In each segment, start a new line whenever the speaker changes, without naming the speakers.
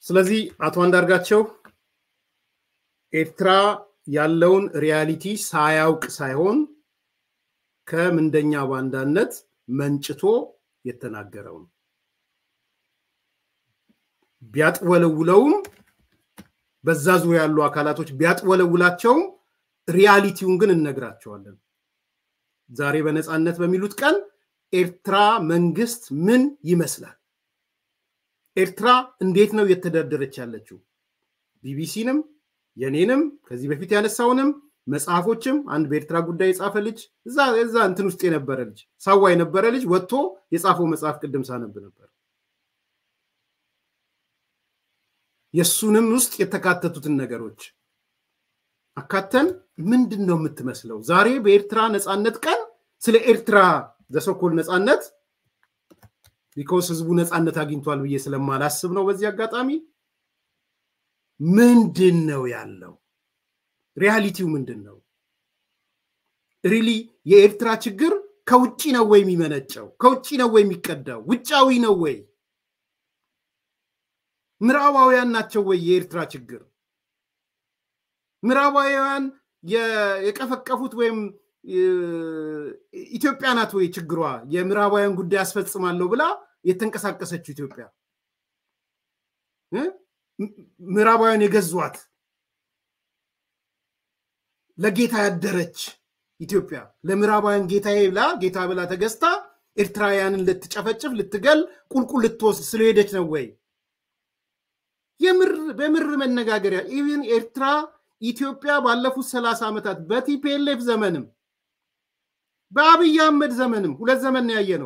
ስለዚህ አቶ አንዳርጋቸው ኤርትራ ያለውን ሪያሊቲ ሳያውቅ ሳይሆን ከምንደኛ ባንዳነት መንጭቶ የተናገረው ነው። ቢያጥወለውለውም በዛ ዙሪያ ያሉ አካላቶች ቢያጥወለውላቸውም ሪያሊቲውን ግን እነግራቸዋለን። ዛሬ በነፃነት በሚሉት ቀን ኤርትራ መንግስት ምን ይመስላል? ኤርትራ እንዴት ነው እየተዳደረች ያለችው? ቢቢሲንም የኔንም ከዚህ በፊት ያነሳውንም መጽሐፎችም አንድ በኤርትራ ጉዳይ የጻፈ ልጅ እዛ እዛ እንትን ውስጥ የነበረ ልጅ ሳዋ የነበረ ልጅ ወጥቶ የጻፈው መጽሐፍ ቅድም ሳነብ ነበር። የእሱንም ውስጥ የተካተቱትን ነገሮች አካተን ምንድን ነው የምትመስለው? ዛሬ በኤርትራ ነፃነት ቀን ስለ ኤርትራ ዘሶኮል ነፃነት ቢኮስ ህዝቡ ነፃነት አግኝቷል ብዬ ስለማላስብ ነው። በዚህ አጋጣሚ ምንድን ነው ያለው? ሪያሊቲው ምንድን ነው? ሪሊ የኤርትራ ችግር ከውጭ ነው ወይ የሚመነጨው? ከውጭ ነው ወይ የሚቀዳው? ውጫዊ ነው ወይ? ምዕራባውያን ናቸው ወይ የኤርትራ ችግር? ምዕራባውያን የቀፈቀፉት ወይም ኢትዮጵያ ናት ወይ ችግሯ? የምዕራባውያን ጉዳይ አስፈጽማለሁ ብላ የተንቀሳቀሰችው ኢትዮጵያ ምዕራባውያን የገዟት ለጌታ ያደረች ኢትዮጵያ ለምዕራባውያን ጌታ ብላ ጌታ ብላ ተገዝታ ኤርትራውያንን ልትጨፈጭፍ ልትገል ቁልቁል ልትወስድ ስለሄደች ነው ወይ? በምር መነጋገሪያ ኢቭን ኤርትራ ኢትዮጵያ ባለፉት ሰላሳ ዓመታት በቲፒኤልኤፍ ዘመንም በአብይ አህመድ ዘመንም ሁለት ዘመን ያየ ነው።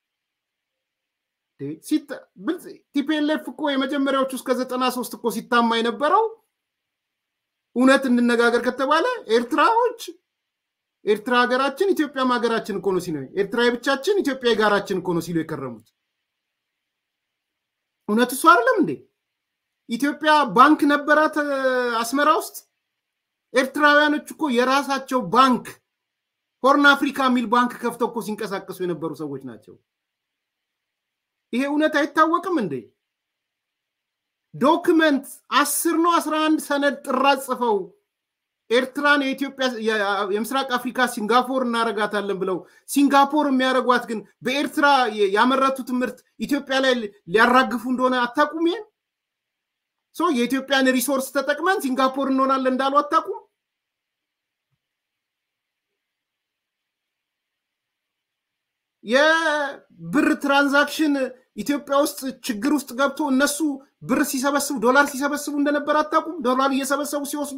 ቲፒኤልኤፍ እኮ የመጀመሪያዎቹ እስከ ዘጠና ሶስት እኮ ሲታማ የነበረው እውነት እንነጋገር ከተባለ ኤርትራዎች ኤርትራ ሀገራችን ኢትዮጵያም ሀገራችን እኮ ነው ሲሉ ኤርትራ የብቻችን ኢትዮጵያ የጋራችን እኮ ነው ሲሉ የከረሙት እውነት እሱ አይደለም እንዴ? ኢትዮጵያ ባንክ ነበራት አስመራ ውስጥ። ኤርትራውያኖች እኮ የራሳቸው ባንክ ሆርን አፍሪካ የሚል ባንክ ከፍተው እኮ ሲንቀሳቀሱ የነበሩ ሰዎች ናቸው። ይሄ እውነት አይታወቅም እንዴ? ዶክመንት አስር ነው አስራ አንድ ሰነድ ጥራት ጽፈው ኤርትራን የኢትዮጵያ የምስራቅ አፍሪካ ሲንጋፖር እናረጋታለን ብለው ሲንጋፖር የሚያደርጓት ግን በኤርትራ ያመረቱት ምርት ኢትዮጵያ ላይ ሊያራግፉ እንደሆነ አታውቁም? ይሄን ሶ የኢትዮጵያን ሪሶርስ ተጠቅመን ሲንጋፖር እንሆናለን እንዳሉ አታውቁም? የብር ትራንዛክሽን ኢትዮጵያ ውስጥ ችግር ውስጥ ገብቶ እነሱ ብር ሲሰበስቡ ዶላር ሲሰበስቡ እንደነበር አታውቁም? ዶላር እየሰበሰቡ ሲወስዱ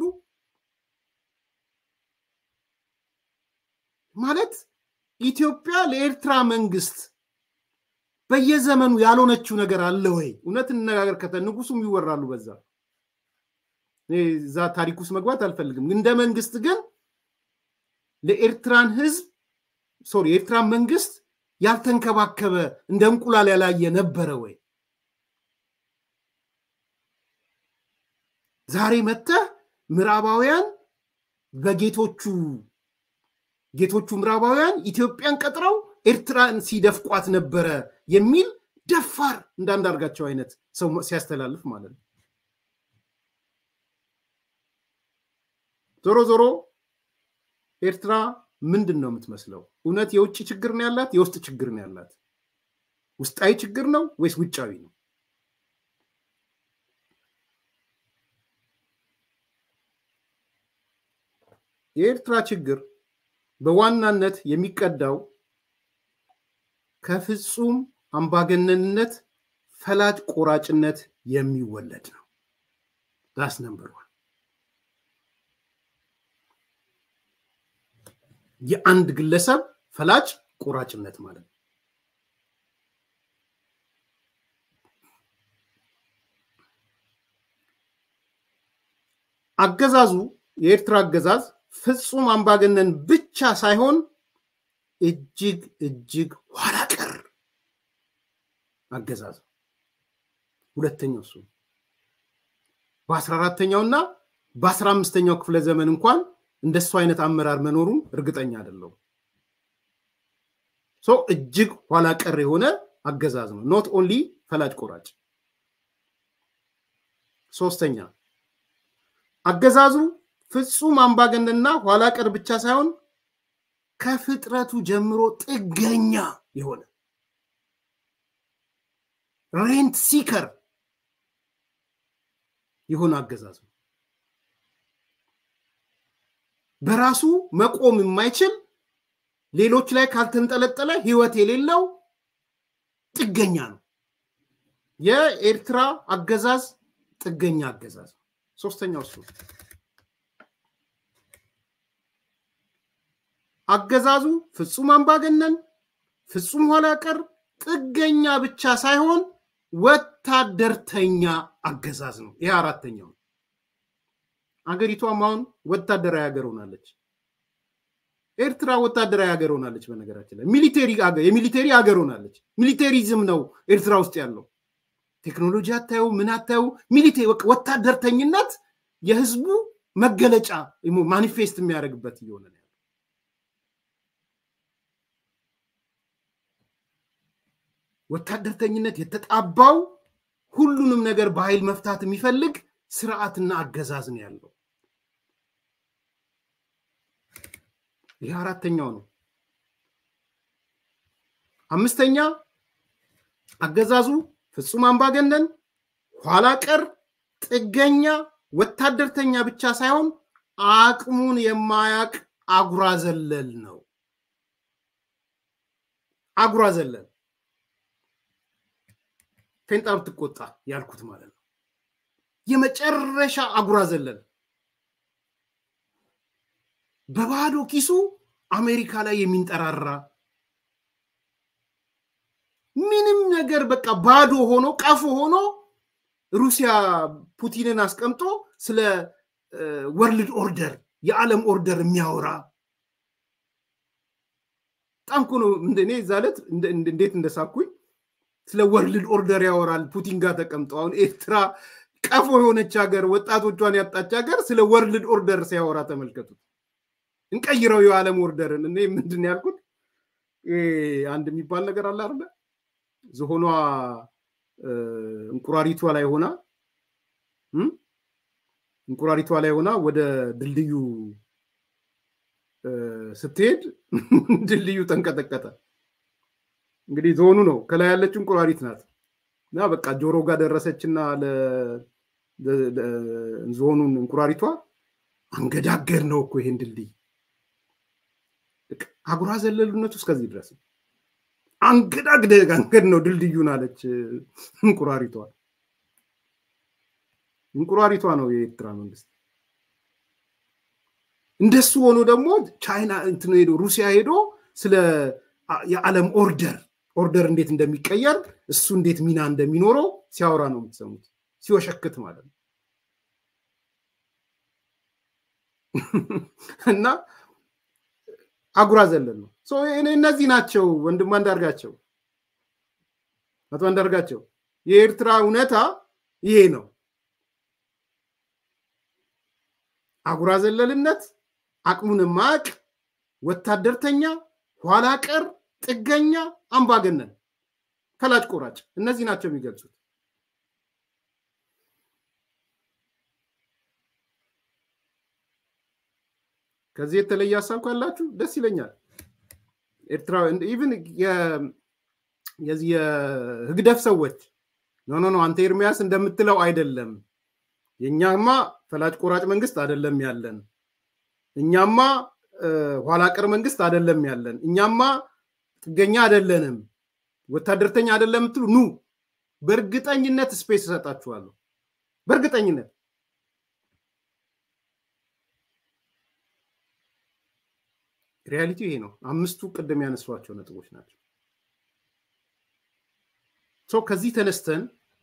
ማለት ኢትዮጵያ ለኤርትራ መንግስት በየዘመኑ ያልሆነችው ነገር አለ ወይ? እውነት እንነጋገር ከተ ንጉሱም ይወራሉ በዛ እዛ ታሪክ ውስጥ መግባት አልፈልግም። እንደ መንግስት ግን ለኤርትራን ህዝብ ሶሪ የኤርትራን መንግስት ያልተንከባከበ እንደ እንቁላል ያላየ ነበረ ወይ? ዛሬ መጥተህ ምዕራባውያን በጌቶቹ ጌቶቹ ምዕራባውያን ኢትዮጵያን ቀጥረው ኤርትራን ሲደፍቋት ነበረ የሚል ደፋር እንዳንዳርጋቸው አይነት ሰው ሲያስተላልፍ ማለት ነው። ዞሮ ዞሮ ኤርትራ ምንድን ነው የምትመስለው? እውነት የውጭ ችግር ነው ያላት? የውስጥ ችግር ነው ያላት? ውስጣዊ ችግር ነው ወይስ ውጫዊ ነው? የኤርትራ ችግር በዋናነት የሚቀዳው ከፍጹም አምባገነንነት ፈላጭ ቆራጭነት የሚወለድ ነው። ዳስ ነምበር ዋን የአንድ ግለሰብ ፈላጭ ቆራጭነት ማለት ነው። አገዛዙ የኤርትራ አገዛዝ ፍጹም አምባገነን ብቻ ሳይሆን እጅግ እጅግ ኋላ ቀር አገዛዝ ሁለተኛው እሱ በአስራ አራተኛውና በአስራ አምስተኛው ክፍለ ዘመን እንኳን እንደሱ አይነት አመራር መኖሩን እርግጠኛ አይደለሁም። ሶ እጅግ ኋላ ቀር የሆነ አገዛዝ ነው። ኖት ኦንሊ ፈላጭ ቆራጭ። ሶስተኛ አገዛዙ ፍጹም አምባገነንና ኋላ ቀር ብቻ ሳይሆን ከፍጥረቱ ጀምሮ ጥገኛ የሆነ ሬንት ሲከር የሆነ አገዛዝ ነው። በራሱ መቆም የማይችል ሌሎች ላይ ካልተንጠለጠለ ህይወት የሌለው ጥገኛ ነው። የኤርትራ አገዛዝ ጥገኛ አገዛዝ ነው። ሶስተኛው እሱ አገዛዙ ፍጹም አምባገነን፣ ፍጹም ኋላ ቀር፣ ጥገኛ ብቻ ሳይሆን ወታደርተኛ አገዛዝ ነው። ይሄ አራተኛው ነው። አገሪቷም አሁን ወታደራዊ ሀገር ሆናለች። ኤርትራ ወታደራዊ ሀገር ሆናለች። በነገራችን ላይ ሚሊቴሪ የሚሊቴሪ ሀገር ሆናለች። ሚሊቴሪዝም ነው ኤርትራ ውስጥ ያለው። ቴክኖሎጂ አታዩ፣ ምን አታዩ፣ ሚሊቴሪ ወታደርተኝነት የህዝቡ መገለጫ ማኒፌስት የሚያደርግበት እየሆነ ነው። ወታደርተኝነት የተጣባው ሁሉንም ነገር በኃይል መፍታት የሚፈልግ ስርዓትና አገዛዝ ነው ያለው። ይህ አራተኛው ነው። አምስተኛ አገዛዙ ፍጹም አምባገነን፣ ኋላ ቀር፣ ጥገኛ፣ ወታደርተኛ ብቻ ሳይሆን አቅሙን የማያቅ አጉራ ዘለል ነው። አጉራ ዘለል ፌንጣ ብትቆጣ ያልኩት ማለት ነው። የመጨረሻ አጉራ ዘለል በባዶ ኪሱ አሜሪካ ላይ የሚንጠራራ ምንም ነገር በቃ ባዶ ሆኖ ቀፎ ሆኖ ሩሲያ ፑቲንን አስቀምጦ ስለ ወርልድ ኦርደር የዓለም ኦርደር የሚያወራ በጣም እኮ ነው። እኔ እዛ ዕለት እንዴት እንደሳኩኝ ስለ ወርልድ ኦርደር ያወራል ፑቲን ጋር ተቀምጦ። አሁን ኤርትራ ቀፎ የሆነች ሀገር፣ ወጣቶቿን ያጣች ሀገር ስለ ወርልድ ኦርደር ሲያወራ ተመልከቱት። እንቀይረው የዓለም ኦርደርን። እኔ ምንድን ያልኩት አንድ የሚባል ነገር አለ አይደለ? ዝሆኗ እንቁራሪቷ ላይ ሆና እንቁራሪቷ ላይ ሆና ወደ ድልድዩ ስትሄድ ድልድዩ ተንቀጠቀጠ። እንግዲህ ዝሆኑ ነው ከላይ ያለችው እንቁራሪት ናት እና በቃ ጆሮ ጋር ደረሰችና ዝሆኑን እንቁራሪቷ አንገዳገድ ነው እኮ ይሄን ድልድይ አጉራ ዘለሉነቱ እስከዚህ ድረስ አንገዳግደ አንገድ ነው ድልድዩን አለች እንቁራሪቷ። እንቁራሪቷ ነው የኤርትራ መንግስት። እንደሱ ሆኖ ደግሞ ቻይና እንትን ሄዶ ሩሲያ ሄዶ ስለ የዓለም ኦርደር ኦርደር እንዴት እንደሚቀየር እሱ እንዴት ሚና እንደሚኖረው ሲያወራ ነው የምትሰሙት፣ ሲወሸክት ማለት ነው። እና አጉራ ዘለል ነው። እነዚህ ናቸው ወንድም አንዳርጋቸው፣ አቶ አንዳርጋቸው፣ የኤርትራ እውነታ ይሄ ነው። አጉራ ዘለልነት፣ አቅሙን ማቅ፣ ወታደርተኛ፣ ኋላ ቀር፣ ጥገኛ፣ አምባገነን፣ ፈላጭ ቆራጭ፣ እነዚህ ናቸው የሚገልጹት። ከዚህ የተለየ ሀሳብ ካላችሁ ደስ ይለኛል። ኤርትራ ኢቭን የዚህ የህግደፍ ሰዎች ኖ ኖ ኖ አንተ ኤርሚያስ እንደምትለው አይደለም፣ የእኛማ ፈላጭ ቆራጭ መንግስት አይደለም ያለን፣ እኛማ ኋላ ቀር መንግስት አይደለም ያለን፣ እኛማ ጥገኛ አይደለንም፣ ወታደርተኛ አይደለም የምትሉ ኑ፣ በእርግጠኝነት ስፔስ እሰጣችኋለሁ። በእርግጠኝነት ሪያሊቲ ይሄ ነው። አምስቱ ቅድም ያነሷቸው ነጥቦች ናቸው። ከዚህ ተነስተን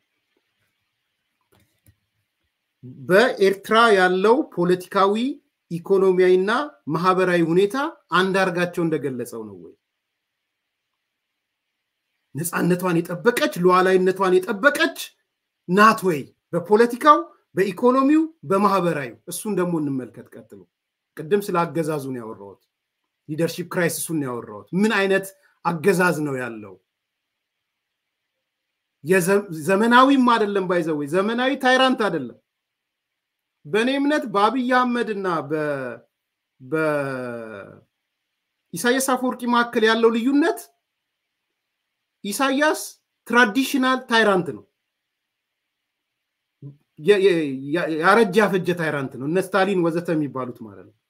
በኤርትራ ያለው ፖለቲካዊ ኢኮኖሚያዊና ማህበራዊ ሁኔታ አንዳርጋቸው እንደገለጸው ነው ወይ? ነፃነቷን የጠበቀች ሉዓላዊነቷን የጠበቀች ናት ወይ? በፖለቲካው፣ በኢኮኖሚው፣ በማህበራዊ እሱን ደግሞ እንመልከት። ቀጥሎ ቅድም ስለ አገዛዙን ያወራሁት ሊደርሺፕ ክራይሲሱን ያወራሁት ምን አይነት አገዛዝ ነው ያለው? ዘመናዊም አይደለም ባይዘወ ዘመናዊ ታይራንት አይደለም። በእኔ እምነት በአብይ አህመድ እና በኢሳያስ አፈወርቂ መካከል ያለው ልዩነት ኢሳያስ ትራዲሽናል ታይራንት ነው። ያረጀ ያፈጀ ታይራንት ነው። እነ ስታሊን ወዘተ የሚባሉት ማለት ነው።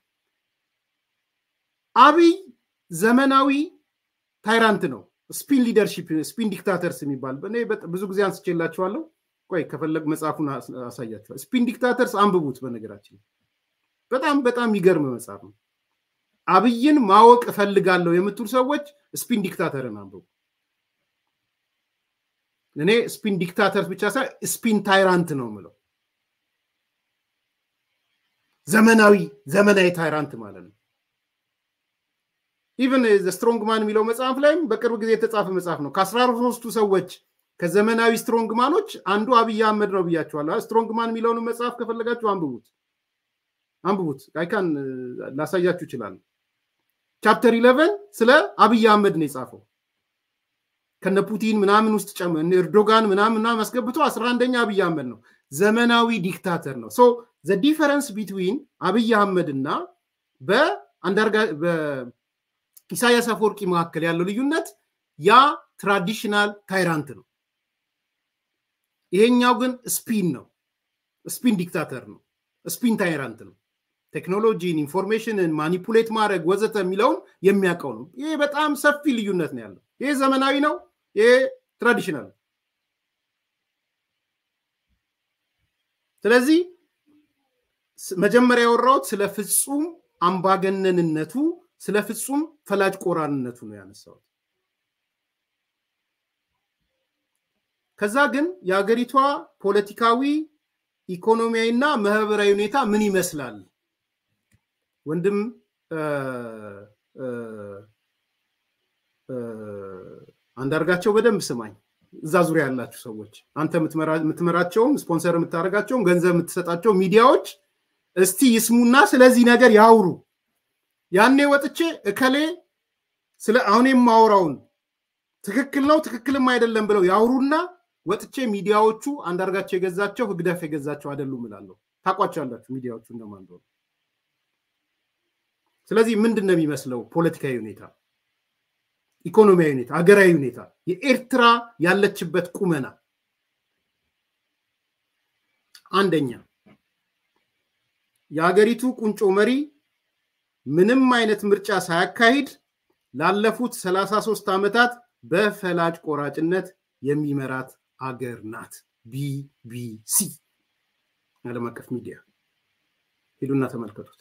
አብይ ዘመናዊ ታይራንት ነው። ስፒን ሊደርሺፕ ስፒን ዲክታተርስ የሚባል እኔ ብዙ ጊዜ አንስቼላችኋለሁ። ቆይ ከፈለግ መጽሐፉን አሳያችኋል። ስፒን ዲክታተርስ አንብቡት። በነገራችን በጣም በጣም የሚገርም መጽሐፍ ነው። አብይን ማወቅ እፈልጋለሁ የምትሉ ሰዎች ስፒን ዲክታተርን አንብቡ። እኔ ስፒን ዲክታተርስ ብቻ ሳይ ስፒን ታይራንት ነው የምለው። ዘመናዊ ዘመናዊ ታይራንት ማለት ነው። ኢቨን ስትሮንግ ማን የሚለው መጽሐፍ ላይም በቅርብ ጊዜ የተጻፈ መጽሐፍ ነው። ከአስራ ሶስቱ ሰዎች ከዘመናዊ ስትሮንግ ማኖች አንዱ አብይ አህመድ ነው ብያቸዋለሁ። ስትሮንግ ማን የሚለውን መጽሐፍ ከፈለጋችሁ አንብቡት አንብቡት። አይካን ላሳያችሁ ይችላል። ቻፕተር ኢለቨን ስለ አብይ አህመድ ነው የጻፈው ከነ ፑቲን ምናምን ውስጥ ጨም ኤርዶጋን ምናምን ምናምን አስገብቶ አስራ አንደኛ አብይ አህመድ ነው። ዘመናዊ ዲክታተር ነው። ሶ ዘ ዲፈረንስ ቢትዊን አብይ አህመድ እና በአንዳርጋ ኢሳያስ አፈወርቂ መካከል ያለው ልዩነት ያ ትራዲሽናል ታይራንት ነው። ይሄኛው ግን ስፒን ነው። ስፒን ዲክታተር ነው። ስፒን ታይራንት ነው። ቴክኖሎጂን፣ ኢንፎርሜሽንን ማኒፑሌት ማድረግ ወዘተ የሚለውን የሚያውቀው ነው። ይሄ በጣም ሰፊ ልዩነት ነው ያለው። ይሄ ዘመናዊ ነው። ይሄ ትራዲሽናል ነው። ስለዚህ መጀመሪያ ያወራሁት ስለ ፍጹም አምባገነንነቱ ስለ ፍጹም ፈላጭ ቆራንነቱ ነው ያነሳሁት። ከዛ ግን የሀገሪቷ ፖለቲካዊ ኢኮኖሚያዊ እና ማህበራዊ ሁኔታ ምን ይመስላል? ወንድም አንዳርጋቸው በደንብ ስማኝ። እዛ ዙሪያ ያላችሁ ሰዎች አንተ የምትመራቸውም ስፖንሰር የምታደርጋቸውም ገንዘብ የምትሰጣቸው ሚዲያዎች እስቲ ይስሙና ስለዚህ ነገር ያውሩ። ያኔ ወጥቼ እከሌ ስለ አሁን የማወራውን ትክክል ነው ትክክልም አይደለም ብለው ያውሩና ወጥቼ ሚዲያዎቹ አንዳርጋቸው የገዛቸው ህግደፍ የገዛቸው አይደሉም እላለሁ። ታውቋቸዋላችሁ ሚዲያዎቹ እንደማን እንደሆኑ። ስለዚህ ምንድን ነው የሚመስለው ፖለቲካዊ ሁኔታ፣ ኢኮኖሚያዊ ሁኔታ፣ ሀገራዊ ሁኔታ፣ የኤርትራ ያለችበት ቁመና አንደኛ የሀገሪቱ ቁንጮ መሪ ምንም አይነት ምርጫ ሳያካሂድ ላለፉት 33 ዓመታት በፈላጭ ቆራጭነት የሚመራት አገር ናት። ቢቢሲ ዓለም አቀፍ ሚዲያ ሄዱና ተመልከቱት።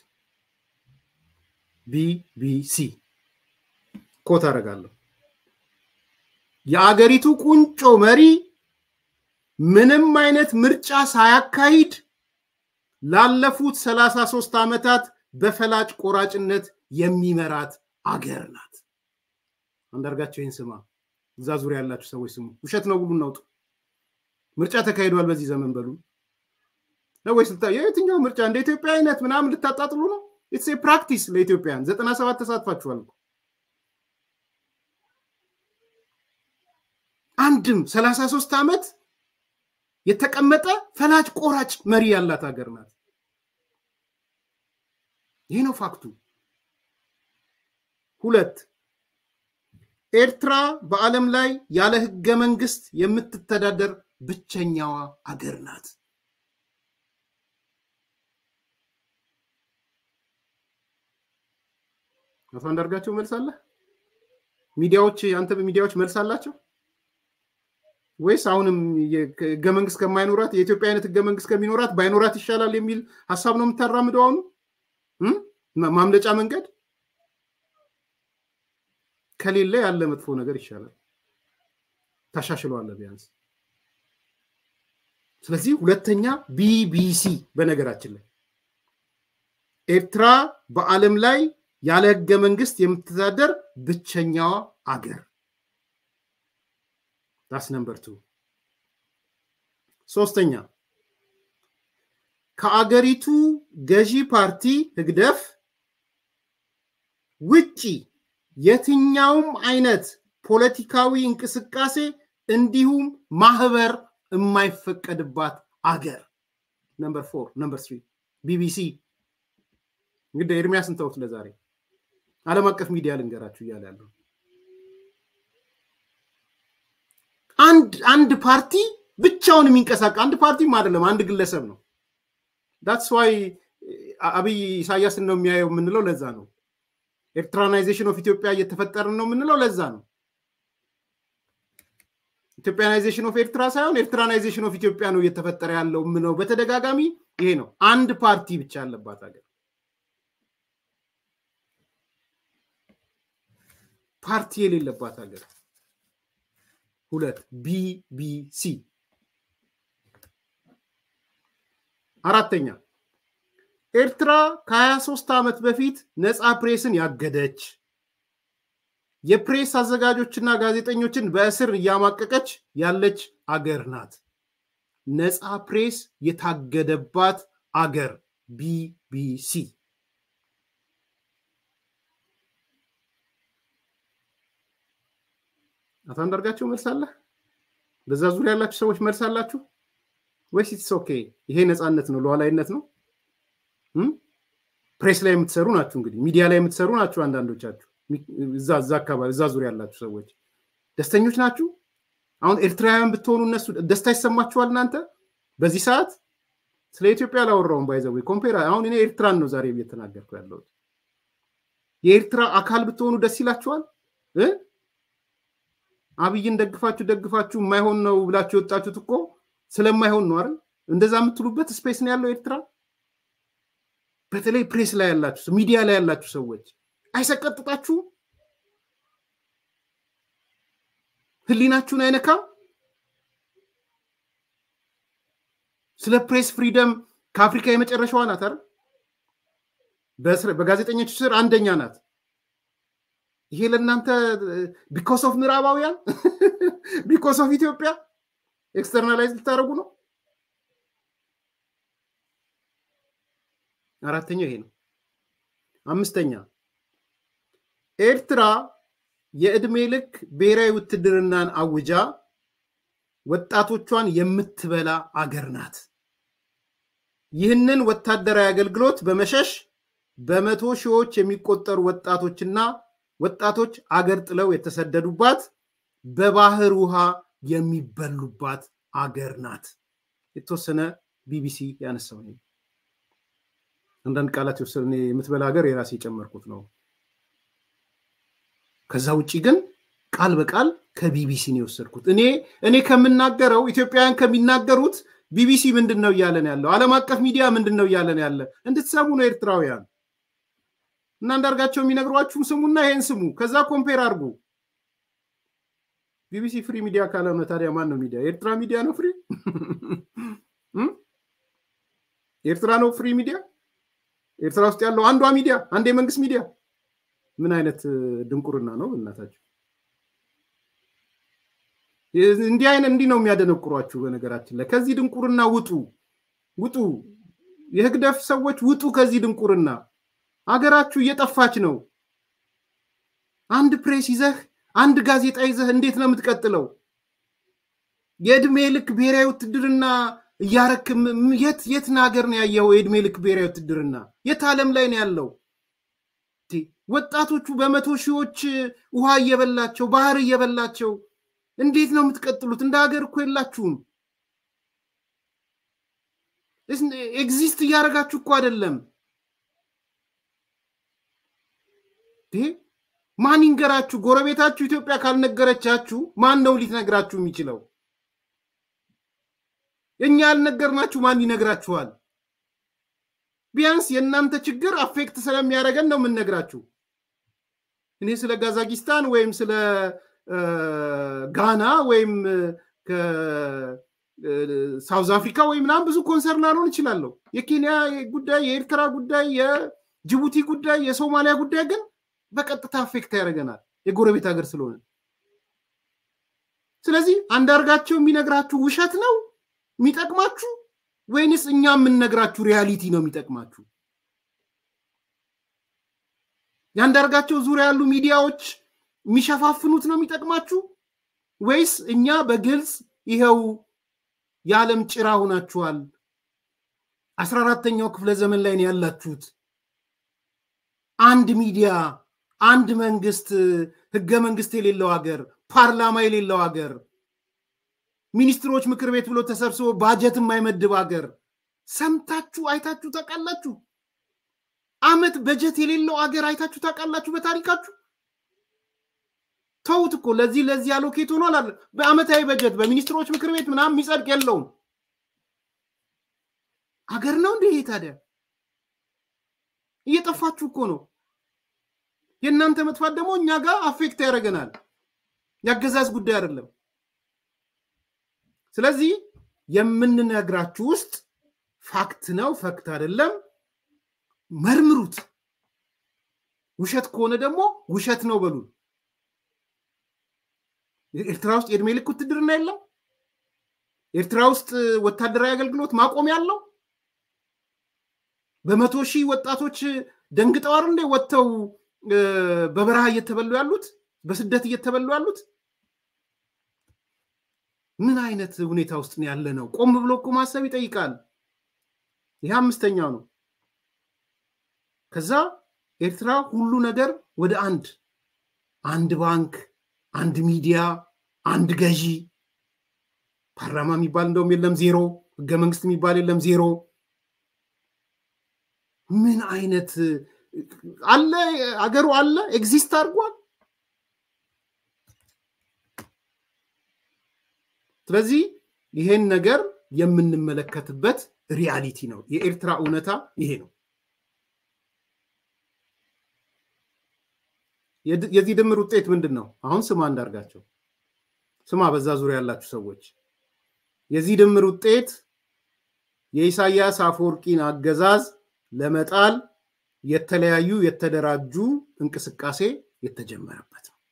ቢቢሲ ኮት አደርጋለሁ። የአገሪቱ ቁንጮ መሪ ምንም አይነት ምርጫ ሳያካሂድ ላለፉት 33 ዓመታት በፈላጭ ቆራጭነት የሚመራት አገር ናት። አንዳርጋቸው ይህን ስማ። እዛ ዙሪያ ያላችሁ ሰዎች ስሙ። ውሸት ነው ብሉ እናውጡ። ምርጫ ተካሂዷል በዚህ ዘመን በሉ ነው ወይስ የትኛው ምርጫ እንደ ኢትዮጵያ አይነት ምናምን ልታጣጥሉ ነው? ኢትስ ፕራክቲስ ለኢትዮጵያን ዘጠና ሰባት ተሳትፋችኋል እኮ አንድም ሰላሳ ሶስት ዓመት የተቀመጠ ፈላጭ ቆራጭ መሪ ያላት ሀገር ናት። ይህ ነው ፋክቱ። ሁለት ኤርትራ በዓለም ላይ ያለ ህገ መንግስት የምትተዳደር ብቸኛዋ አገር ናት። አቶ አንዳርጋቸው መልስ አለ? ሚዲያዎች አንተ በሚዲያዎች መልስ አላቸው ወይስ አሁንም ህገ መንግስት ከማይኖራት የኢትዮጵያ አይነት ህገ መንግስት ከሚኖራት ባይኖራት ይሻላል የሚል ሀሳብ ነው የምታራምደው? አሁኑ ማምለጫ መንገድ ከሌለ ያለ መጥፎ ነገር ይሻላል፣ ታሻሽለዋለ ቢያንስ። ስለዚህ ሁለተኛ ቢቢሲ በነገራችን ላይ ኤርትራ በዓለም ላይ ያለ ህገ መንግስት የምትተዳደር ብቸኛዋ አገር ዳስ ነምበር ቱ። ሶስተኛ ከአገሪቱ ገዢ ፓርቲ ህግደፍ ውጪ የትኛውም አይነት ፖለቲካዊ እንቅስቃሴ እንዲሁም ማህበር የማይፈቀድባት አገር። ነምበር ፎር ነምበር ስሪ ቢቢሲ። እንግዲህ ኤርሚያስን ተውት ለዛሬ ዓለም አቀፍ ሚዲያ ልንገራችሁ እያለ ያለው አንድ አንድ ፓርቲ ብቻውን የሚንቀሳቀስ አንድ ፓርቲም አይደለም፣ አንድ ግለሰብ ነው። ዳትስ ዋይ አብይ ኢሳያስን ነው የሚያየው የምንለው ለዛ ነው። ኤርትራናይዜሽን ኦፍ ኢትዮጵያ እየተፈጠርን ነው የምንለው ለዛ ነው። ኢትዮጵያናይዜሽን ኦፍ ኤርትራ ሳይሆን ኤርትራናይዜሽን ኦፍ ኢትዮጵያ ነው እየተፈጠረ ያለው ምነው በተደጋጋሚ ይሄ ነው። አንድ ፓርቲ ብቻ ያለባት ሀገር ፓርቲ የሌለባት ሀገር። ሁለት ቢቢሲ። አራተኛ ኤርትራ ከ23 ዓመት በፊት ነፃ ፕሬስን ያገደች የፕሬስ አዘጋጆችና ጋዜጠኞችን በእስር እያማቀቀች ያለች አገር ናት። ነፃ ፕሬስ የታገደባት አገር ቢቢሲ። አቶ አንዳርጋቸው መልስ አለ? በዛ ዙሪያ ያላችሁ ሰዎች መልስ አላችሁ ወይስ ኢትስ ኦኬ? ይሄ ነፃነት ነው፣ ሉዓላዊነት ነው? ፕሬስ ላይ የምትሰሩ ናችሁ፣ እንግዲህ ሚዲያ ላይ የምትሰሩ ናችሁ። አንዳንዶቻችሁ እዛ እዛ አካባቢ እዛ ዙሪያ ያላችሁ ሰዎች ደስተኞች ናችሁ? አሁን ኤርትራውያን ብትሆኑ እነሱ ደስታ ይሰማችኋል? እናንተ በዚህ ሰዓት ስለ ኢትዮጵያ አላወራውም። ባይዘው ኮምፔር አሁን እኔ ኤርትራን ነው ዛሬ እየተናገርኩ ያለሁት። የኤርትራ አካል ብትሆኑ ደስ ይላችኋል? አብይን ደግፋችሁ ደግፋችሁ የማይሆን ነው ብላችሁ የወጣችሁት እኮ ስለማይሆን ነው አይደል? እንደዛ የምትሉበት ስፔስ ነው ያለው ኤርትራ። በተለይ ፕሬስ ላይ ያላችሁ ሚዲያ ላይ ያላችሁ ሰዎች አይሰቀጥጣችሁ? ህሊናችሁን አይነካም? ስለ ፕሬስ ፍሪደም ከአፍሪካ የመጨረሻዋ ናት አይደል? በጋዜጠኞች ስር አንደኛ ናት። ይሄ ለእናንተ ቢኮስ ኦፍ ምዕራባውያን ቢኮስ ኦፍ ኢትዮጵያ ኤክስተርናላይዝ ልታደርጉ ነው። አራተኛው ይሄ ነው። አምስተኛ ኤርትራ የዕድሜ ልክ ብሔራዊ ውትድርናን አውጃ ወጣቶቿን የምትበላ አገር ናት። ይህንን ወታደራዊ አገልግሎት በመሸሽ በመቶ ሺዎች የሚቆጠሩ ወጣቶችና ወጣቶች አገር ጥለው የተሰደዱባት በባህር ውሃ የሚበሉባት አገር ናት። የተወሰነ ቢቢሲ ያነሳው አንዳንድ ቃላት የወሰነ የምትበላ ሀገር የራሴ የጨመርኩት ነው። ከዛ ውጭ ግን ቃል በቃል ከቢቢሲ ነው የወሰድኩት። እኔ እኔ ከምናገረው ኢትዮጵያውያን ከሚናገሩት ቢቢሲ ምንድን ነው እያለን ያለው? ዓለም አቀፍ ሚዲያ ምንድን ነው እያለን ያለ? እንድትሰሙ ነው ኤርትራውያን እና አንዳርጋቸው የሚነግሯችሁም ስሙና ይሄን ስሙ፣ ከዛ ኮምፔር አድርጉ። ቢቢሲ ፍሪ ሚዲያ ካልሆነ ታዲያ ማን ነው ሚዲያ? የኤርትራ ሚዲያ ነው ፍሪ? ኤርትራ ነው ፍሪ ሚዲያ? ኤርትራ ውስጥ ያለው አንዷ ሚዲያ አንድ የመንግስት ሚዲያ ምን አይነት ድንቁርና ነው እናታቸው? እንዲህ አይነት እንዲህ ነው የሚያደነቁሯችሁ። በነገራችን ላይ ከዚህ ድንቁርና ውጡ፣ ውጡ። የህግደፍ ሰዎች ውጡ ከዚህ ድንቁርና። አገራችሁ እየጠፋች ነው። አንድ ፕሬስ ይዘህ አንድ ጋዜጣ ይዘህ እንዴት ነው የምትቀጥለው? የእድሜ ልክ ብሔራዊ ውትድርና እያረክ የት የትን ሀገር ነው ያየኸው? የእድሜ ልክ ብሔራዊ ውትድርና የት ዓለም ላይ ነው ያለው? ወጣቶቹ በመቶ ሺዎች ውሃ እየበላቸው ባህር እየበላቸው እንዴት ነው የምትቀጥሉት? እንደ ሀገር እኮ የላችሁም። ኤግዚስት እያደረጋችሁ እኮ አይደለም። ማን ይንገራችሁ? ጎረቤታችሁ ኢትዮጵያ ካልነገረቻችሁ ማን ነው ሊነግራችሁ የሚችለው? እኛ ያልነገርናችሁ ማን ይነግራችኋል? ቢያንስ የእናንተ ችግር አፌክት ስለሚያደርገን ነው የምንነግራችሁ። እኔ ስለ ጋዛኪስታን ወይም ስለ ጋና ወይም ከሳውዝ አፍሪካ ወይም ምናምን ብዙ ኮንሰርን ላልሆን እችላለሁ። የኬንያ ጉዳይ፣ የኤርትራ ጉዳይ፣ የጅቡቲ ጉዳይ፣ የሶማሊያ ጉዳይ ግን በቀጥታ አፌክት ያደርገናል የጎረቤት ሀገር ስለሆነ። ስለዚህ አንዳርጋቸው የሚነግራችሁ ውሸት ነው የሚጠቅማችሁ ወይንስ እኛ የምንነግራችሁ ሪያሊቲ ነው የሚጠቅማችሁ? የአንዳርጋቸው ዙሪያ ያሉ ሚዲያዎች የሚሸፋፍኑት ነው የሚጠቅማችሁ ወይስ እኛ በግልጽ ይኸው የዓለም ጭራ ሆናችኋል፣ አስራ አራተኛው ክፍለ ዘመን ላይ ነው ያላችሁት፣ አንድ ሚዲያ፣ አንድ መንግስት፣ ህገ መንግስት የሌለው ሀገር፣ ፓርላማ የሌለው ሀገር፣ ሚኒስትሮች ምክር ቤት ብሎ ተሰብስቦ ባጀት የማይመድብ ሀገር ሰምታችሁ አይታችሁ ታውቃላችሁ? አመት በጀት የሌለው ሀገር አይታችሁ ታውቃላችሁ በታሪካችሁ? ተውት እኮ ለዚህ ለዚህ አሎኬት ሆኗል አለ። በአመታዊ በጀት በሚኒስትሮች ምክር ቤት ምናምን የሚጸድቅ የለውም። ሀገር ነው እንዲህ ታዲያ? እየጠፋችሁ እኮ ነው። የእናንተ መጥፋት ደግሞ እኛ ጋር አፌክት ያደርገናል። የአገዛዝ ጉዳይ አይደለም። ስለዚህ የምንነግራችሁ ውስጥ ፋክት ነው ፈክት አይደለም፣ መርምሩት። ውሸት ከሆነ ደግሞ ውሸት ነው በሉን። ኤርትራ ውስጥ የእድሜ ልክ ውትድርና የለም። ኤርትራ ውስጥ ወታደራዊ አገልግሎት ማቆም ያለው በመቶ ሺህ ወጣቶች ደንግጠዋር እንዴ ወጥተው በበረሃ እየተበሉ ያሉት በስደት እየተበሉ ያሉት ምን አይነት ሁኔታ ውስጥ ነው ያለ ነው? ቆም ብሎ እኮ ማሰብ ይጠይቃል። ይህ አምስተኛው ነው። ከዛ ኤርትራ ሁሉ ነገር ወደ አንድ አንድ ባንክ፣ አንድ ሚዲያ፣ አንድ ገዢ፣ ፓርላማ የሚባል እንደውም የለም ዜሮ፣ ህገ መንግስት የሚባል የለም ዜሮ። ምን አይነት አለ አገሩ አለ ኤግዚስት አድርጓል። ስለዚህ ይሄን ነገር የምንመለከትበት ሪያሊቲ ነው። የኤርትራ እውነታ ይሄ ነው። የዚህ ድምር ውጤት ምንድን ነው? አሁን ስማ እንዳርጋቸው ስማ፣ በዛ ዙሪያ ያላችሁ ሰዎች የዚህ ድምር ውጤት የኢሳያስ አፈወርቂን አገዛዝ ለመጣል የተለያዩ የተደራጁ እንቅስቃሴ የተጀመረበት ነው።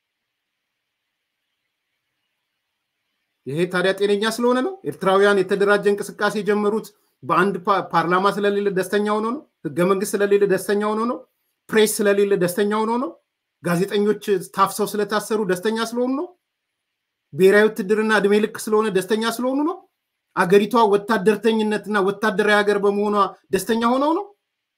ይሄ ታዲያ ጤነኛ ስለሆነ ነው? ኤርትራውያን የተደራጀ እንቅስቃሴ የጀመሩት በአንድ ፓርላማ ስለሌለ ደስተኛ ሆኖ ነው? ህገ መንግስት ስለሌለ ደስተኛ ሆኖ ነው? ፕሬስ ስለሌለ ደስተኛ ሆኖ ነው? ጋዜጠኞች ታፍሰው ስለታሰሩ ደስተኛ ስለሆኑ ነው? ብሔራዊ ውትድርና እድሜ ልክ ስለሆነ ደስተኛ ስለሆኑ ነው? አገሪቷ ወታደርተኝነትና ወታደራዊ ሀገር በመሆኗ ደስተኛ ሆነው ነው?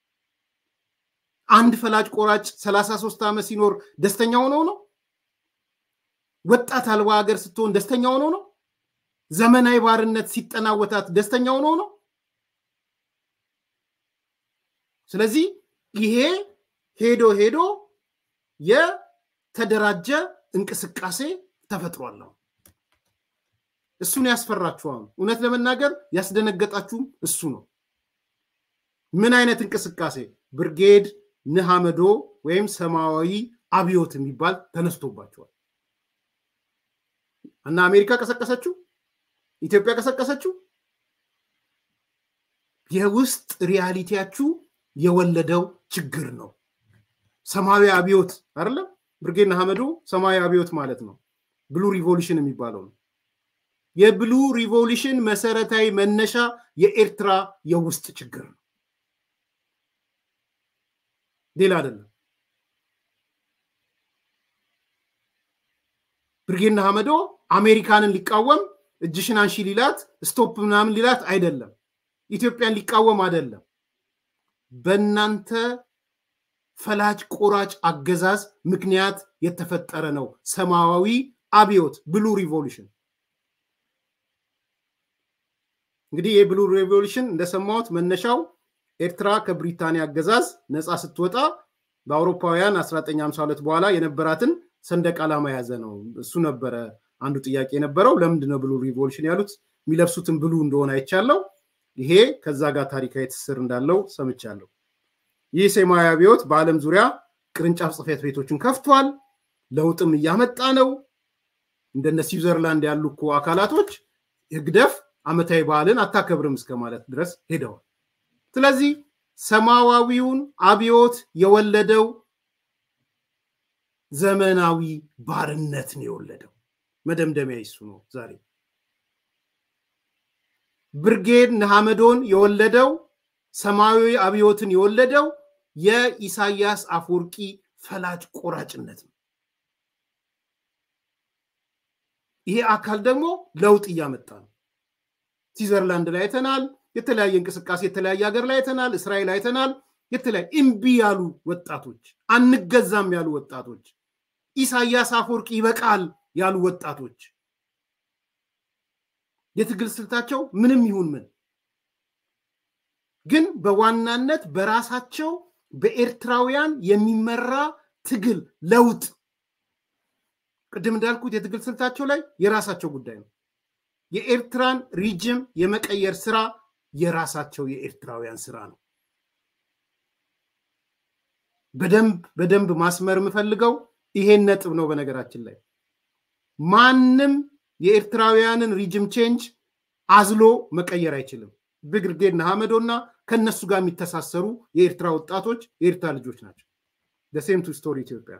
አንድ ፈላጭ ቆራጭ ሰላሳ ሶስት ዓመት ሲኖር ደስተኛ ሆነው ነው? ወጣት አልባ ሀገር ስትሆን ደስተኛ ሆነው ነው? ዘመናዊ ባርነት ሲጠናወታት ደስተኛ ሆነው ነው? ስለዚህ ይሄ ሄዶ ሄዶ የተደራጀ እንቅስቃሴ ተፈጥሯል። እሱን ያስፈራችኋል። እውነት ለመናገር ያስደነገጣችሁም እሱ ነው። ምን አይነት እንቅስቃሴ? ብርጌድ ንሓመዶ ወይም ሰማያዊ አብዮት የሚባል ተነስቶባቸዋል እና አሜሪካ ቀሰቀሰችው፣ ኢትዮጵያ ቀሰቀሰችው። የውስጥ ሪያሊቲያችሁ የወለደው ችግር ነው። ሰማያዊ አብዮት አይደለም። ብርጌድ ንሓመዶ ሰማያዊ አብዮት ማለት ነው። ብሉ ሪቮሉሽን የሚባለው ነው። የብሉ ሪቮሉሽን መሰረታዊ መነሻ የኤርትራ የውስጥ ችግር ነው፣ ሌላ አይደለም። ብርጌድ ንሓመዶ አሜሪካንን ሊቃወም እጅሽን አንሺ ሊላት ስቶፕ ምናምን ሊላት አይደለም። ኢትዮጵያን ሊቃወም አይደለም። በእናንተ ፈላጭ ቆራጭ አገዛዝ ምክንያት የተፈጠረ ነው ሰማያዊ አብዮት ብሉ ሪቮሉሽን። እንግዲህ የብሉ ሬቮሉሽን እንደሰማሁት መነሻው ኤርትራ ከብሪታንያ አገዛዝ ነፃ ስትወጣ በአውሮፓውያን 1952 በኋላ የነበራትን ሰንደቅ ዓላማ የያዘ ነው። እሱ ነበረ አንዱ ጥያቄ የነበረው። ለምንድን ነው ብሉ ሪቮሉሽን ያሉት? የሚለብሱትን ብሉ እንደሆነ አይቻለው። ይሄ ከዛ ጋር ታሪካዊ ትስስር እንዳለው ሰምቻለሁ። ይህ ሰማያዊ አብዮት በዓለም ዙሪያ ቅርንጫፍ ጽሕፈት ቤቶችን ከፍቷል። ለውጥም እያመጣ ነው። እንደነ ስዊዘርላንድ ያሉ እኮ አካላቶች ህግደፍ ዓመታዊ በዓልን አታከብርም እስከ ማለት ድረስ ሄደዋል። ስለዚህ ሰማያዊውን አብዮት የወለደው ዘመናዊ ባርነት ነው የወለደው። መደምደሚያ ይሱ ነው። ዛሬ ብርጌድ ንሓመዶን የወለደው ሰማያዊ አብዮትን የወለደው የኢሳያስ አፈወርቂ ፈላጭ ቆራጭነት ነው። ይሄ አካል ደግሞ ለውጥ እያመጣ ነው። ስዊዘርላንድ ላይ አይተናል። የተለያየ እንቅስቃሴ የተለያየ ሀገር ላይ አይተናል። እስራኤል አይተናል። የተለያየ እምቢ ያሉ ወጣቶች፣ አንገዛም ያሉ ወጣቶች፣ ኢሳያስ አፈወርቂ ይበቃል ያሉ ወጣቶች የትግል ስልታቸው ምንም ይሁን ምን ግን በዋናነት በራሳቸው በኤርትራውያን የሚመራ ትግል ለውጥ ቅድም እንዳልኩት የትግል ስልታቸው ላይ የራሳቸው ጉዳይ ነው። የኤርትራን ሪጅም የመቀየር ስራ የራሳቸው የኤርትራውያን ስራ ነው። በደንብ በደንብ ማስመር የምፈልገው ይሄን ነጥብ ነው። በነገራችን ላይ ማንም የኤርትራውያንን ሪጅም ቼንጅ አዝሎ መቀየር አይችልም። ብርጌድ ንሓመዶ እና ከነሱ ጋር የሚተሳሰሩ የኤርትራ ወጣቶች የኤርትራ ልጆች ናቸው። ደሴም ቱ ስቶሪ ኢትዮጵያ።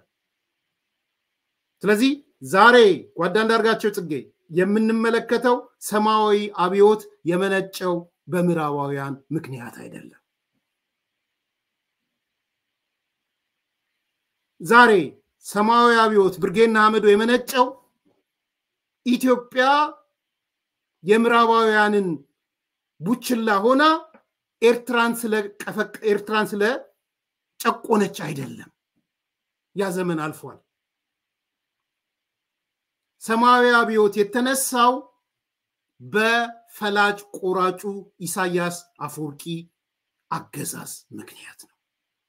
ስለዚህ ዛሬ ጓዳ አንዳርጋቸው ጽጌ የምንመለከተው ሰማያዊ አብዮት የመነጨው በምዕራባውያን ምክንያት አይደለም። ዛሬ ሰማያዊ አብዮት ብርጌድ ንሓመዶ የመነጨው ኢትዮጵያ የምዕራባውያንን ቡችላ ሆና ኤርትራን ስለ ጨቆነች አይደለም። ያ ዘመን አልፏል። ሰማያዊ አብዮት የተነሳው በፈላጭ ቆራጩ ኢሳያስ አፈወርቂ አገዛዝ ምክንያት ነው።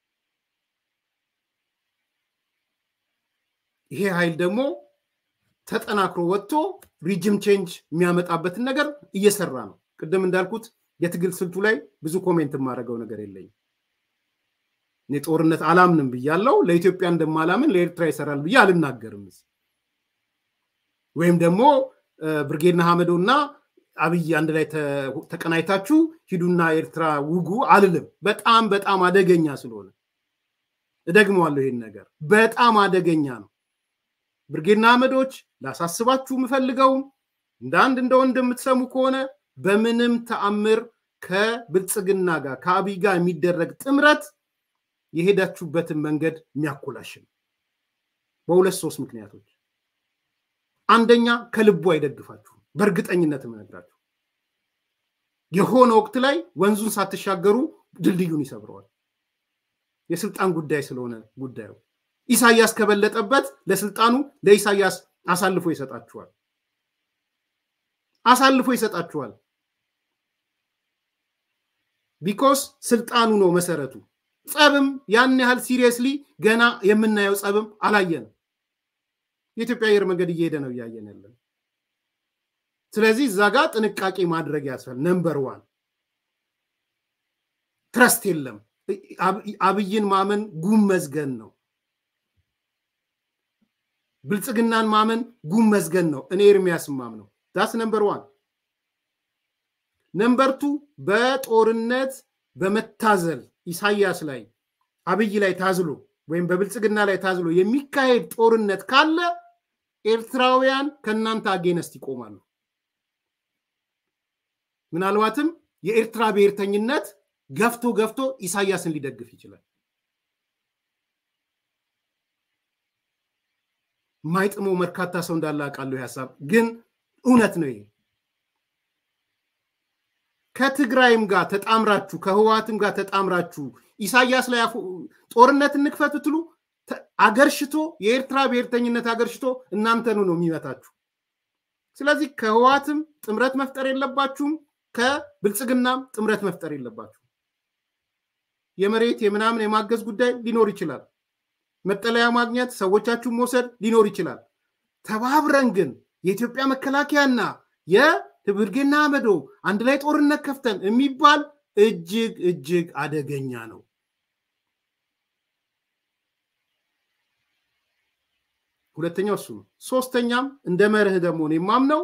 ይሄ ኃይል ደግሞ ተጠናክሮ ወጥቶ ሪጅም ቼንጅ የሚያመጣበትን ነገር እየሰራ ነው። ቅድም እንዳልኩት የትግል ስልቱ ላይ ብዙ ኮሜንት የማደርገው ነገር የለኝም። እኔ ጦርነት አላምንም ብያለው። ለኢትዮጵያ እንደማላምን ለኤርትራ ይሰራል ብዬ አልናገርም። ወይም ደግሞ ብርጌድ ንሓመዶ እና አብይ አንድ ላይ ተቀናይታችሁ ሂዱና ኤርትራ ውጉ አልልም። በጣም በጣም አደገኛ ስለሆነ እደግመዋለሁ። ይሄን ነገር በጣም አደገኛ ነው። ብርጌድ ንሓመዶች ላሳስባችሁ የምፈልገውም እንደ አንድ እንደ ወንድ የምትሰሙ ከሆነ በምንም ተአምር ከብልጽግና ጋር ከአብይ ጋር የሚደረግ ጥምረት የሄዳችሁበትን መንገድ የሚያኮላሽ ነው። በሁለት ሶስት ምክንያቶች፣ አንደኛ ከልቡ አይደግፋችሁም። በእርግጠኝነት የምነግራችሁ የሆነ ወቅት ላይ ወንዙን ሳትሻገሩ ድልድዩን ይሰብረዋል። የስልጣን ጉዳይ ስለሆነ ጉዳዩ ኢሳያስ ከበለጠበት ለስልጣኑ ለኢሳያስ አሳልፎ ይሰጣችኋል አሳልፎ ይሰጣችኋል። ቢኮስ ስልጣኑ ነው መሰረቱ። ጸብም ያን ያህል ሲሪየስሊ ገና የምናየው ጸብም አላየንም። የኢትዮጵያ አየር መንገድ እየሄደ ነው እያየን ያለን። ስለዚህ እዛ ጋር ጥንቃቄ ማድረግ ያስፈል። ነምበር ዋን ትረስት የለም። አብይን ማመን ጉም መዝገን ነው። ብልጽግናን ማመን ጉም መዝገን ነው። እኔ ኤርሚያስ ማም ነው። ዳስ ነምበር ዋን። ነምበር ቱ በጦርነት በመታዘል ኢሳያስ ላይ አብይ ላይ ታዝሎ ወይም በብልጽግና ላይ ታዝሎ የሚካሄድ ጦርነት ካለ ኤርትራውያን ከእናንተ አጌነስት ይቆማሉ። ምናልባትም የኤርትራ ብሔርተኝነት ገፍቶ ገፍቶ ኢሳያስን ሊደግፍ ይችላል። ማይጥመው በርካታ ሰው እንዳለ አውቃለሁ። ሀሳብ ግን እውነት ነው። ይሄ ከትግራይም ጋር ተጣምራችሁ ከህወሓትም ጋር ተጣምራችሁ ኢሳያስ ላይ ጦርነት እንክፈት ብትሉ አገርሽቶ የኤርትራ ብሔርተኝነት አገርሽቶ እናንተኑ ነው የሚመታችሁ። ስለዚህ ከህወሓትም ጥምረት መፍጠር የለባችሁም፣ ከብልጽግናም ጥምረት መፍጠር የለባችሁም። የመሬት የምናምን የማገዝ ጉዳይ ሊኖር ይችላል። መጠለያ ማግኘት ሰዎቻችሁን መውሰድ ሊኖር ይችላል። ተባብረን ግን የኢትዮጵያ መከላከያና የብርጌድ ንሓመዶ አንድ ላይ ጦርነት ከፍተን የሚባል እጅግ እጅግ አደገኛ ነው። ሁለተኛው እሱ ነው። ሶስተኛም እንደ መርህ ደግሞ ነው የማምነው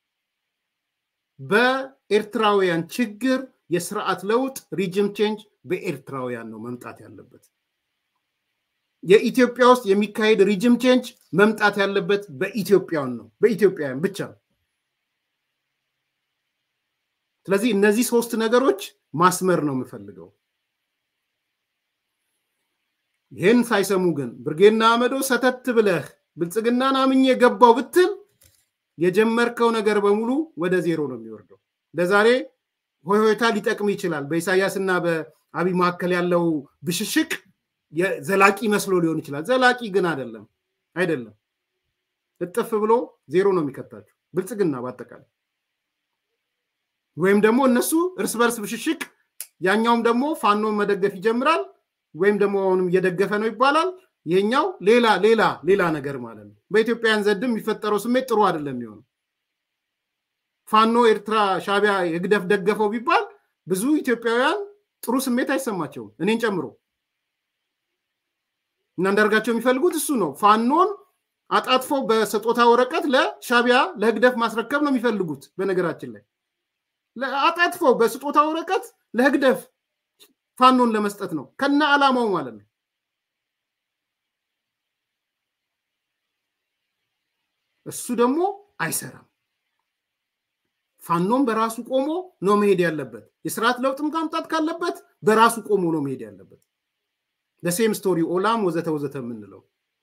በኤርትራውያን ችግር የስርዓት ለውጥ ሪጅም ቼንጅ በኤርትራውያን ነው መምጣት ያለበት። የኢትዮጵያ ውስጥ የሚካሄድ ሪጅም ቼንጅ መምጣት ያለበት በኢትዮጵያውያን ነው፣ በኢትዮጵያውያን ብቻ ነው። ስለዚህ እነዚህ ሶስት ነገሮች ማስመር ነው የምፈልገው። ይህን ሳይሰሙ ግን ብርጌድ ንሓመዶ ሰተት ብለህ ብልጽግናን አምኜ ገባው ብትል የጀመርከው ነገር በሙሉ ወደ ዜሮ ነው የሚወርደው። ለዛሬ ሆይሆይታ ሊጠቅም ይችላል። በኢሳያስና በአብይ መካከል ያለው ብሽሽቅ ዘላቂ መስሎ ሊሆን ይችላል። ዘላቂ ግን አይደለም አይደለም። እጥፍ ብሎ ዜሮ ነው የሚከታቸው ብልጽግና በአጠቃላይ ወይም ደግሞ እነሱ እርስ በርስ ብሽሽቅ፣ ያኛውም ደግሞ ፋኖን መደገፍ ይጀምራል፣ ወይም ደግሞ አሁንም እየደገፈ ነው ይባላል። ይሄኛው ሌላ ሌላ ሌላ ነገር ማለት ነው። በኢትዮጵያውያን ዘንድም የሚፈጠረው ስሜት ጥሩ አይደለም የሚሆነው። ፋኖ ኤርትራ ሻቢያ የግደፍ ደገፈው ቢባል ብዙ ኢትዮጵያውያን ጥሩ ስሜት አይሰማቸውም፣ እኔን ጨምሮ እና አንዳርጋቸው የሚፈልጉት እሱ ነው። ፋኖን አጣጥፈው በስጦታ ወረቀት ለሻቢያ ለህግደፍ ማስረከብ ነው የሚፈልጉት። በነገራችን ላይ አጣጥፈው በስጦታ ወረቀት ለህግደፍ ፋኖን ለመስጠት ነው ከነ ዓላማው ማለት ነው። እሱ ደግሞ አይሰራም። ፋኖም በራሱ ቆሞ ነው መሄድ ያለበት። የስርዓት ለውጥም ማምጣት ካለበት በራሱ ቆሞ ነው መሄድ ያለበት። ለሴም ስቶሪ ኦላም ወዘተ ወዘተ የምንለው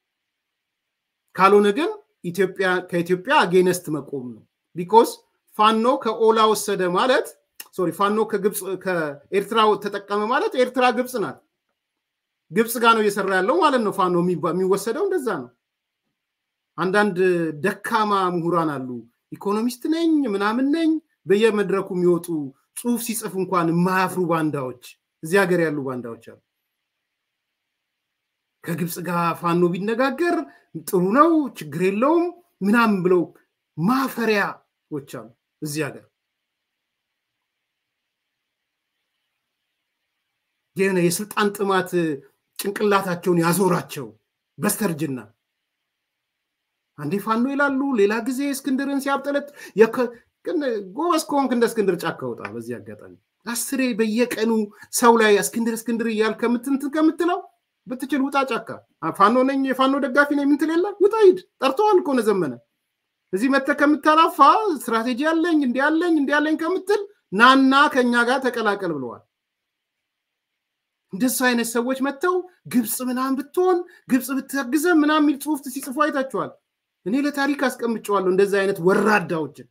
ካልሆነ ግን ከኢትዮጵያ አጌነስት መቆም ነው። ቢኮዝ ፋኖ ከኦላ ወሰደ ማለት ሶሪ ፋኖ ከግብፅ ከኤርትራ ተጠቀመ ማለት ኤርትራ ግብፅ ናት። ግብፅ ጋር ነው እየሰራ ያለው ማለት ነው። ፋኖ የሚወሰደው እንደዛ ነው። አንዳንድ ደካማ ምሁራን አሉ። ኢኮኖሚስት ነኝ ምናምን ነኝ በየመድረኩ የሚወጡ ጽሁፍ ሲጽፍ እንኳን የማያፍሩ ባንዳዎች እዚህ ሀገር ያሉ ባንዳዎች አሉ። ከግብፅ ጋር ፋኖ ቢነጋገር ጥሩ ነው፣ ችግር የለውም ምናምን ብለው ማፈሪያዎች አሉ እዚህ ሀገር። የሆነ የስልጣን ጥማት ጭንቅላታቸውን ያዞራቸው በስተርጅና አንዴ ፋኖ ይላሉ፣ ሌላ ጊዜ እስክንድርን ሲያብጠለት ጎበዝ ከሆንክ እንደ እስክንድር ጫካ ወጣ። በዚህ አጋጣሚ አስሬ በየቀኑ ሰው ላይ እስክንድር እስክንድር እያል ከምትንትን ከምትለው ብትችል ውጣ ጫካ። ፋኖ ነኝ የፋኖ ደጋፊ ነኝ ምንትል የለ ውጣ ሂድ። ጠርተዋል እኮ ነው ዘመነ። እዚህ መጥተህ ከምታላፋ ስትራቴጂ ያለኝ እንዲ ያለኝ እንዲ ያለኝ ከምትል ናና ከኛ ጋር ተቀላቀል ብለዋል። እንደሱ አይነት ሰዎች መጥተው ግብፅ ምናምን ብትሆን ግብፅ ብታግዘ ምናምን የሚል ጽሁፍ ሲጽፉ አይታችኋል። እኔ ለታሪክ አስቀምጨዋለሁ እንደዚህ አይነት ወራዳዎችን።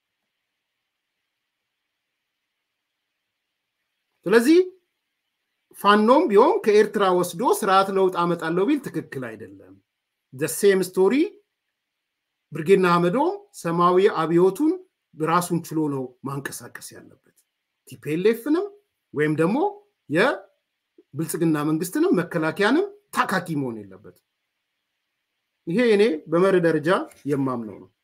ስለዚህ ፋኖም ቢሆን ከኤርትራ ወስዶ ስርዓት ለውጥ አመጣለሁ ቢል ትክክል አይደለም። ዘሴም ስቶሪ ብርጌና አህመዶ ሰማያዊ አብዮቱን ራሱን ችሎ ነው ማንቀሳቀስ ያለበት። ቲፒኤልኤፍንም ወይም ደግሞ የብልጽግና መንግስትንም መከላከያንም ታካኪ መሆን የለበትም። ይሄ እኔ በመርህ ደረጃ የማምነው ነው።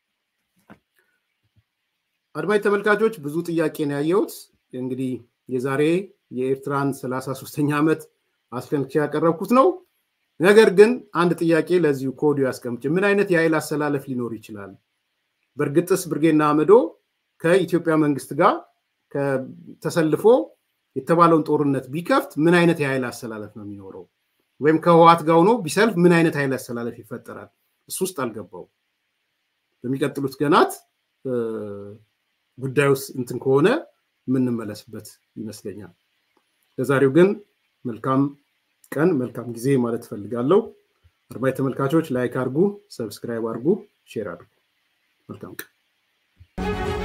አድማጭ ተመልካቾች ብዙ ጥያቄ ነው ያየሁት። እንግዲህ የዛሬ የኤርትራን ሰላሳ ሶስተኛ ዓመት አስፈንክቼ ያቀረብኩት ነው። ነገር ግን አንድ ጥያቄ ለዚሁ ኮዲዮ ያስቀምጭ። ምን አይነት የኃይል አሰላለፍ ሊኖር ይችላል? በእርግጥስ ብርጌና አመዶ ከኢትዮጵያ መንግስት ጋር ተሰልፎ የተባለውን ጦርነት ቢከፍት ምን አይነት የኃይል አሰላለፍ ነው የሚኖረው? ወይም ከህዋት ጋር ሆኖ ቢሰልፍ ምን አይነት ኃይል አሰላለፍ ይፈጠራል? እሱ ውስጥ አልገባው። በሚቀጥሉት ገናት ጉዳዩ እንትን ከሆነ የምንመለስበት ይመስለኛል። ለዛሬው ግን መልካም ቀን መልካም ጊዜ ማለት እፈልጋለሁ። አድማጭ ተመልካቾች ላይክ አድርጉ፣ ሰብስክራይብ አድርጉ፣ ሼር አድርጉ። መልካም ቀን